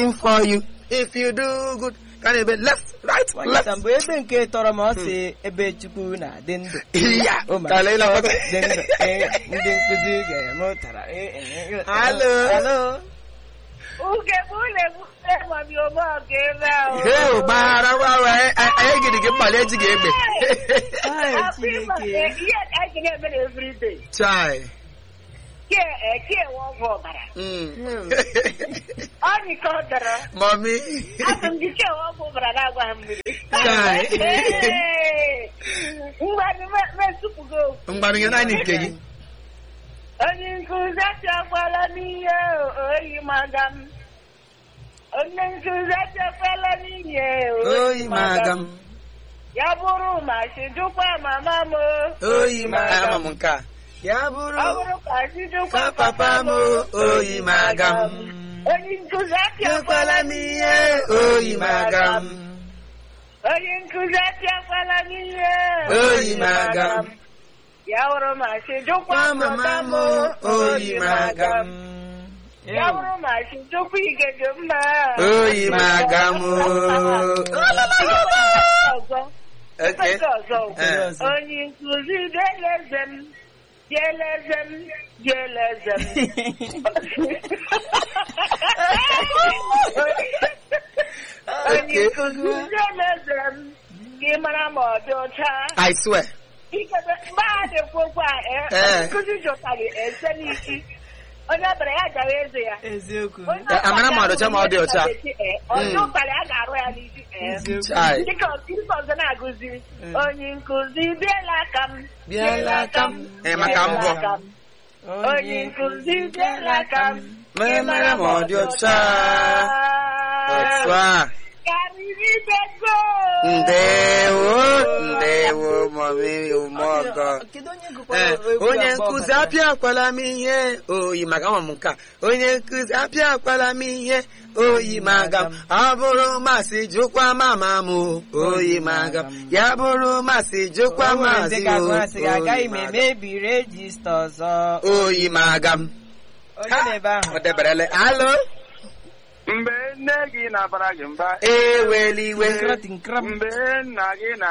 for you if you do good ka na-ebe left right left nwanyị mgbe ebe nke tọrọ ma ọ si ebe chukwu na-adị ndụ ya Oh my ka leila God, kpata dị ndụ. Ee, ndị nkụzi ga-emụtara ee, ee, ee. Hello. Hello. Ugebule mami ọmọ ọgẹrẹ o. he gbara gbanwe anyị gịrị gị mkpali eji gị egbe Ai, Happy Chineke. birthday. Ihe anyị na-eme na everyday. chai Ke e ke wọ ọgwụ ọbara. Mm. Ọ dị ka ọ dara. mami Asị m gị ke wọ ọgwụ ọbara na-agwa ha mmiri. Chai. Ee. Mgbadụ mesụpụgo. mgbanụ ya naanị nke gị Onye nkụzi achọkwala n'ihe oyi maga m. Onye nkụzi achọkwala n'ihe oyi maga m Ya bụrụ ma chijukwa mama m. oyi maga m nke a ya Ọ bụrụ bụrụ ka chijukwa ka papa m oyi maga m Onye nkụzi ekwela apịakwala m ihe oyi maga m Onye nkụzi apịakwala m ihe oyi maga m Ya bụrụ ma chijukwa kwa mama m oyi maga m Ya bụrụ ma chijukwa igede mma. oyi maga m Ọzọ. Okay. Mkpesa ọzọ. Eh. Onye nkụzi deleze m. Deleze m. Deleze m. Onye nkụzi deleze m. Gị mara ma ọ dị ọcha. I swear Ikebe mgbe a na-ekwu okwu a eh, Eh. onye nkụzi jụtara ese n'isi. Onye ọbara ya gara eze ya. eziokwu Onye Eh, amara ma ọ dị ọcha ma ọ dị ọcha. Onye Mm. ụtarị a ga-arụ ya n'isi. eh. eziokwu chai Dịka ọzọ ọzọ na-agụzi Mm. onye nkụzi bịala aka m Bịala aka m. Eh, maka mbọ. aka m. onye nkụzi bịala aka m Mee mara ma ọ dị ọcha otu a karịrị bego ndewo ndewo mami umeọgọ Kedu onye Eh, gụkwara egwu onye abụọ nkụzi gara? apịakwala m ihe oyi maga m nke a onye nkụzi apịakwala m ihe oyi maga m ọ bụrụ masị jụkwa mama m oyi maga m ya bụrụ masị jụkwa O nwere maazị ndị ga-agụ asị gị, agaghị oyi m maga m. emebi rejista ọzọ oyi maga m onye na-ebe ahụ ọ deberele alo mgbe nne gị na-abara gị mba eweliwe Nkrọtị nkrọm. mgbe nna gị na